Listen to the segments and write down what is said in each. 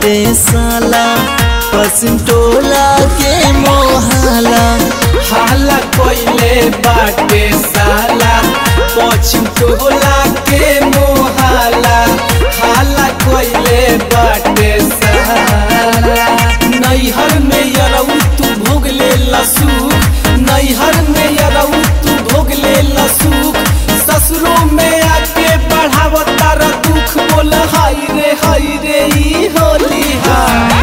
बाटे साला पश्चिम टोला के मोहाला हाला कोइले बाटे साला पश्चिम टोला के मोहाला हाला कोइले बाटे साला नैहर में यरऊ तू भोग ले लसूख नैहर में यरऊ तू भोग ले लसूख ससुरों में आके बढ़ाव तारा दुख बोल हाय रे हाय रे ई होली हाय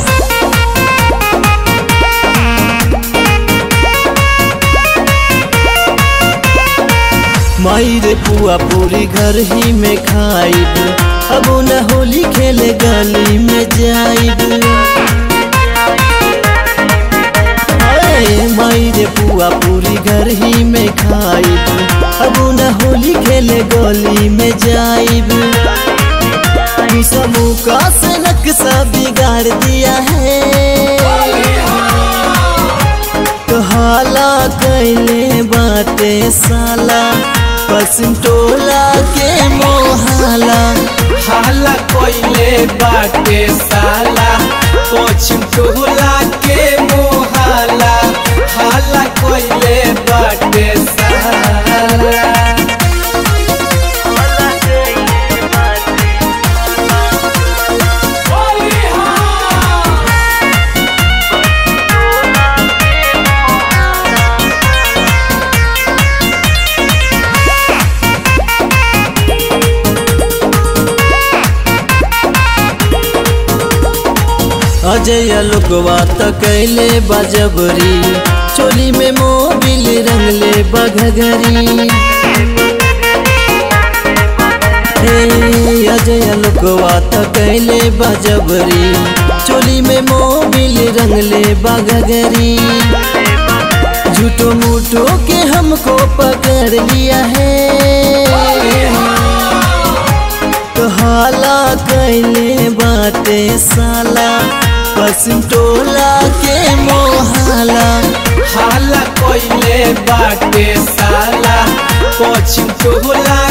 माई रे पुआ पूरी घर ही में खाइब अब न होली खेले गली में जाइब अरे माई रे पुआ पूरी घर ही में खाइब अब न होली खेले गली में जाइब समूह का से नक्शा बिगाड़ दिया है तो हाला कैले बाटे साला पश्चिम टोला के मोहाला हाला कोइले बाटे साला पश्चिम टोला के मोहाला हाला कोइले बाटे साला अजय लोकवा त कैले बजबरी चोली में मोबिल रंगले बघगरी हे अजय लोकवा त कैले बजबरी चोली में मोबिल रंगले बघगरी झूठो मूठो के हमको पकड़ लिया है तो हाला कैले बाटे साला पश्चिम टोला के मोहाला हाला कोइले बाटे साला पश्चिम टोला